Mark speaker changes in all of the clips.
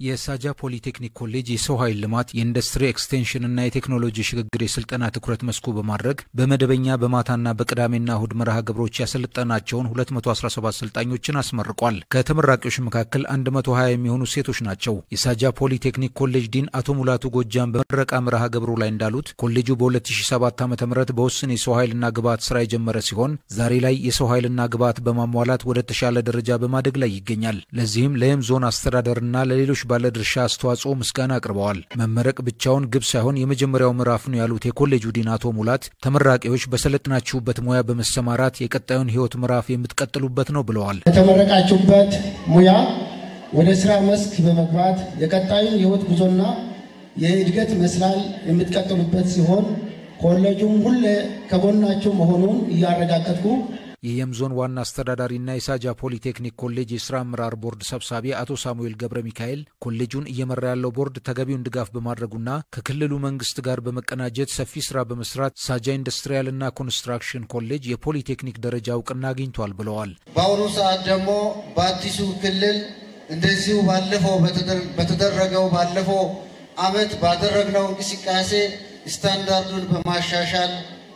Speaker 1: የሳጃ ፖሊቴክኒክ ኮሌጅ የሰው ኃይል ልማት የኢንዱስትሪ ኤክስቴንሽን እና የቴክኖሎጂ ሽግግር የስልጠና ትኩረት መስኩ በማድረግ በመደበኛ በማታና በቅዳሜና እሁድ መርሃ ግብሮች ያሰለጠናቸውን 217 ሰልጣኞችን አስመርቋል። ከተመራቂዎች መካከል 120 የሚሆኑ ሴቶች ናቸው። የሳጃ ፖሊቴክኒክ ኮሌጅ ዲን አቶ ሙላቱ ጎጃም በምረቃ መርሃ ግብሩ ላይ እንዳሉት ኮሌጁ በ2007 ዓ ም በውስን የሰው ኃይልና ግብዓት ስራ የጀመረ ሲሆን ዛሬ ላይ የሰው ኃይልና ግብዓት በማሟላት ወደ ተሻለ ደረጃ በማደግ ላይ ይገኛል። ለዚህም ለየም ዞን አስተዳደርና ለሌሎች ባለድርሻ አስተዋጽኦ ምስጋና አቅርበዋል። መመረቅ ብቻውን ግብ ሳይሆን የመጀመሪያው ምዕራፍ ነው ያሉት የኮሌጁ ዲን አቶ ሙላት ተመራቂዎች በሰለጥናችሁበት ሙያ በመሰማራት የቀጣዩን ሕይወት ምዕራፍ የምትቀጥሉበት ነው ብለዋል።
Speaker 2: የተመረቃችሁበት ሙያ ወደ ስራ መስክ በመግባት የቀጣዩን የሕይወት ጉዞና የእድገት መስላል የምትቀጥሉበት ሲሆን ኮሌጁም ሁሌ ከጎናችሁ መሆኑን እያረጋገጥኩ
Speaker 1: የየም ዞን ዋና አስተዳዳሪና የሳጃ ፖሊቴክኒክ ኮሌጅ የስራ አመራር ቦርድ ሰብሳቢ አቶ ሳሙኤል ገብረ ሚካኤል ኮሌጁን እየመራ ያለው ቦርድ ተገቢውን ድጋፍ በማድረጉና ከክልሉ መንግስት ጋር በመቀናጀት ሰፊ ስራ በመስራት ሳጃ ኢንዱስትሪያልና ኮንስትራክሽን ኮሌጅ የፖሊቴክኒክ ደረጃ እውቅና አግኝቷል ብለዋል።
Speaker 3: በአሁኑ ሰዓት ደግሞ በአዲሱ ክልል እንደዚሁ ባለፈው በተደረገው ባለፈው አመት ባደረግነው እንቅስቃሴ ስታንዳርዱን በማሻሻል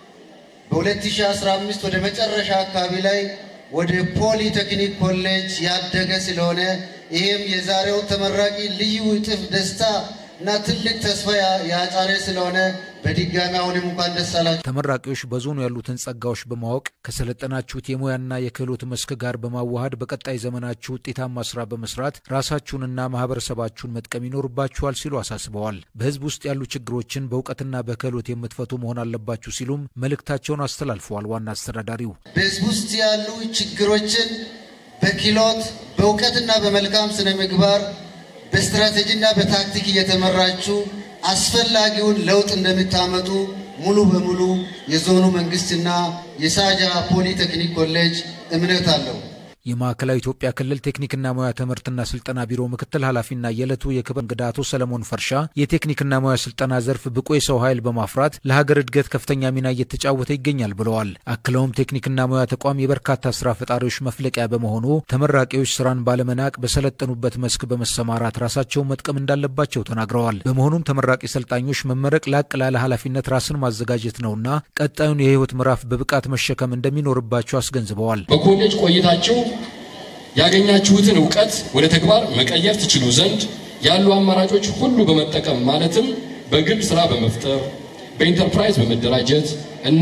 Speaker 3: በ2015 ወደ መጨረሻ አካባቢ ላይ ወደ ፖሊቴክኒክ ኮሌጅ ያደገ ስለሆነ ይህም የዛሬው ተመራቂ ልዩ እጥፍ ደስታ እና ትልቅ ተስፋ ያጫረ ስለሆነ በድጋሚ አሁንም እንኳን ደስ አላችሁ።
Speaker 1: ተመራቂዎች በዞኑ ያሉትን ጸጋዎች በማወቅ ከሰለጠናችሁት የሙያና የክህሎት መስክ ጋር በማዋሃድ በቀጣይ ዘመናችሁ ውጤታማ ስራ በመስራት ራሳችሁንና ማህበረሰባችሁን መጥቀም ይኖርባችኋል ሲሉ አሳስበዋል። በህዝብ ውስጥ ያሉ ችግሮችን በእውቀትና በክህሎት የምትፈቱ መሆን አለባችሁ ሲሉም መልእክታቸውን አስተላልፈዋል። ዋና አስተዳዳሪው
Speaker 3: በህዝብ ውስጥ ያሉ ችግሮችን በክህሎት በእውቀትና በመልካም ስነ ምግባር በስትራቴጂና በታክቲክ እየተመራችሁ አስፈላጊውን ለውጥ እንደምታመጡ ሙሉ በሙሉ የዞኑ መንግስትና የሳጃ ፖሊቴክኒክ ኮሌጅ እምነት አለው።
Speaker 1: የማዕከላዊ ኢትዮጵያ ክልል ቴክኒክና ሙያ ትምህርትና ስልጠና ቢሮ ምክትል ኃላፊና የዕለቱ የክብር እንግዳ አቶ ሰለሞን ፈርሻ የቴክኒክና ሙያ ስልጠና ዘርፍ ብቁ የሰው ኃይል በማፍራት ለሀገር እድገት ከፍተኛ ሚና እየተጫወተ ይገኛል ብለዋል። አክለውም ቴክኒክና ሙያ ተቋም የበርካታ ስራ ፈጣሪዎች መፍለቂያ በመሆኑ ተመራቂዎች ስራን ባለመናቅ በሰለጠኑበት መስክ በመሰማራት ራሳቸውን መጥቀም እንዳለባቸው ተናግረዋል። በመሆኑም ተመራቂ ሰልጣኞች መመረቅ ላቅ ላለ ኃላፊነት ራስን ማዘጋጀት ነውና ቀጣዩን የህይወት ምዕራፍ በብቃት መሸከም እንደሚኖርባቸው አስገንዝበዋል።
Speaker 4: በኮሌጅ ቆይታችሁ ያገኛችሁትን እውቀት ወደ ተግባር መቀየር ትችሉ ዘንድ ያሉ አማራጮች ሁሉ በመጠቀም ማለትም በግል ስራ በመፍጠር በኢንተርፕራይዝ በመደራጀት እና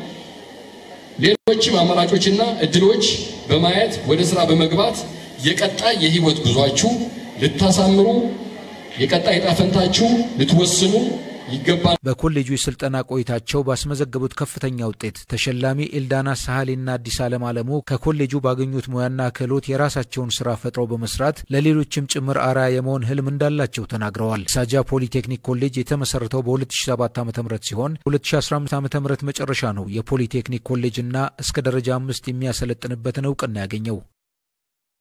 Speaker 4: ሌሎችም አማራጮችና እድሎች በማየት ወደ ስራ በመግባት የቀጣይ የህይወት ጉዟችሁ ልታሳምሩ የቀጣይ ዕጣ ፈንታችሁ ልትወስኑ ይገባል።
Speaker 1: በኮሌጁ የስልጠና ቆይታቸው ባስመዘገቡት ከፍተኛ ውጤት ተሸላሚ ኤልዳና ሳህሌና አዲስ ዓለም አለሙ ከኮሌጁ ባገኙት ሙያና ክህሎት የራሳቸውን ስራ ፈጥረው በመስራት ለሌሎችም ጭምር አርአያ የመሆን ህልም እንዳላቸው ተናግረዋል። ሳጃ ፖሊቴክኒክ ኮሌጅ የተመሰረተው በ2007 ዓ ም ሲሆን 2015 ዓ ም መጨረሻ ነው የፖሊቴክኒክ ኮሌጅና እስከ ደረጃ አምስት የሚያሰለጥንበትን እውቅና ያገኘው።